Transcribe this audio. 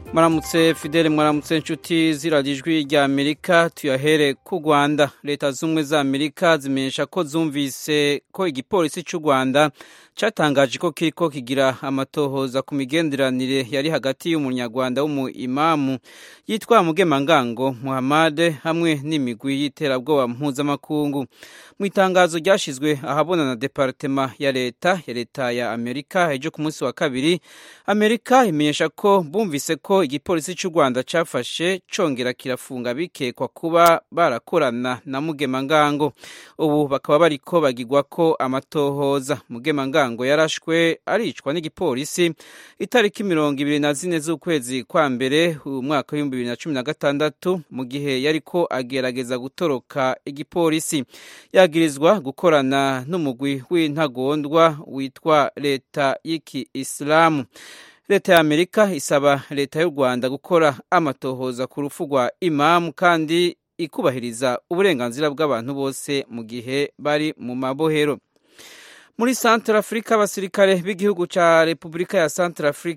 mwaramutse fidele mwaramutse inshuti ziragijwi rya amerika tuyahere ku rwanda leta z'ubumwe za amerika zimenyesha ko zumvise ko igipolisi cy'u rwanda cyatangaje ko kiriko kigira amatohoza ku migenderanire yari hagati y'umunyarwanda w'umuimamu yitwa mugemangango muhamade hamwe n'imigwi y'iterabwoba mpuzamakungu mu itangazo ryashyizwe ahabona na departema ya leta ya leta ya amerika ejo ku munsi wa kabiri amerika imenyesha ko bumvise ko igipolisi cy'u rwanda cyafashe congera kirafunga bikekwa kuba barakorana na mugemangango ubu bakaba bariko bagirwa ko amatohoza mugemangango ngo yarashwe aricwa n'igipolisi itariki mirongo ibiri na zine z'ukwezi kwa mbere umwaka w'ibihumbi bibiri na cumi na gatandatu mu gihe yariko agerageza gutoroka igipolisi yagirizwa gukorana n'umugwi w'intagondwa witwa leta y'iki isilamu leta ya amerika isaba leta y'u rwanda gukora amatohoza ku rupfu rwa imamu kandi ikubahiriza uburenganzira bw'abantu bose mu gihe bari mu mabohero muri Central Africa abasirikare b'igihugu ca Repubulika ya Central Africa